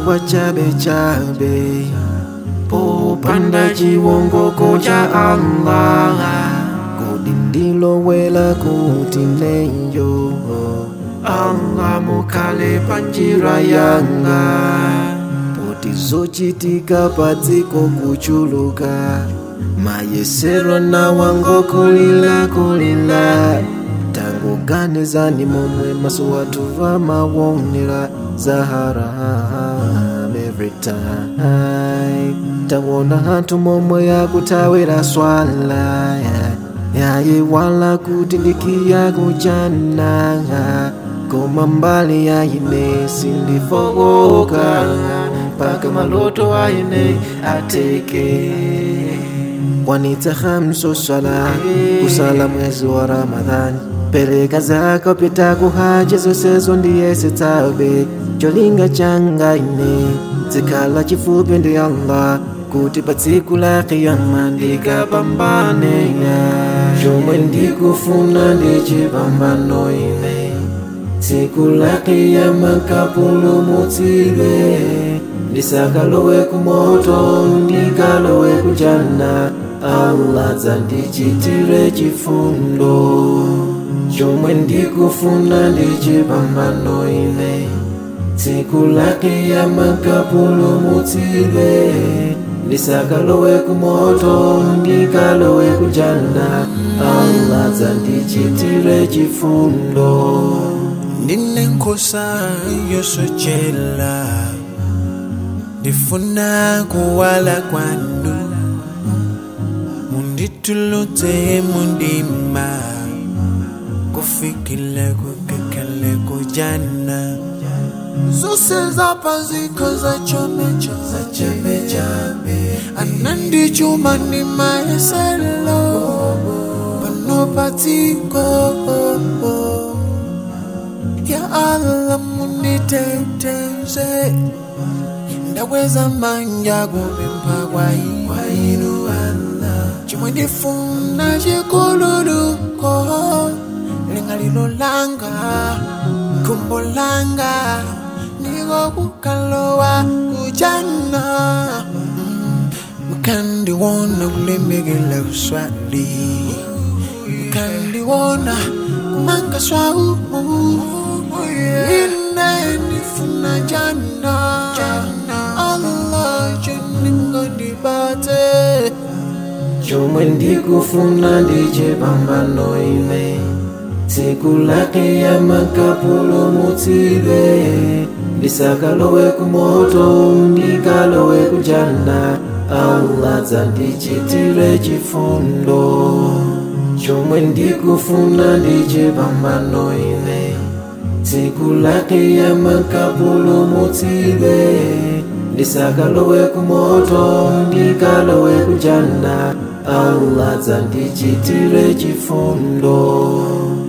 kwa chabe chabe popanda chiwongoko cha Allah kodi ndilowela kuti neyo Allah mukhale panjira yanga poti zochitika padziko kuchuluka mayesero nawango kulila kulila tangoganizani momwe maso wathu vamawonera zaharam every time tawona anthu momwe yakutawira swala yayiwala kuti ndikiya kuchana koma mbali yaine sindifokoka mpaka maloto aine ateke wanita hamso swala kusala mwezi wa ramadhani peleka zako pita kuhaja zosezo ndiye sitabe cholinga changa ine zikhala chifupi ndi allah kuti pa tsiku la kiyama ndikapambane chomwe ndikufuna ndi chipambano ine tsiku la kiyama kapulumutsidwe ndisakalowe kumoto ndikalowe kujana allah dzandichitire chifundo chomwe ndikufuna ndi chipambano ine tsiku la kiyama kapulumutsidwe ndisakalowe kumoto ndikalowe kujana allah dzandichitire chifundo ndine nkhosa yosochela ndifuna kuwala kwanu munditulutse mundima kufikile kukekele kujana zose zapaziko zachomecho zachemechabe anandichuma ni maeselo panopatiko ya Allah muniteteze ndaweza manja kupempha kwa inu Allah chimwe ndifuna chikululuko lingalilo langa kumbo langa niko kukalowa kujana mkandiwona kulemekela uswali mkandiwona kumanga swau ine ndifuna jana Allah cheningo ndibate chomwe ndikufuna ndi chipambano ine tsiku la kiyama kapulumutsidwe ndisakalowe kumoto ndikalowe kujana allah dzandichitire chifundo chomwe ndikufuna ndi chipambano ine tsiku la kiyama kapulumutsidwe ndisakalowe kumoto ndikalowe kujana allah dzandichitire chifundo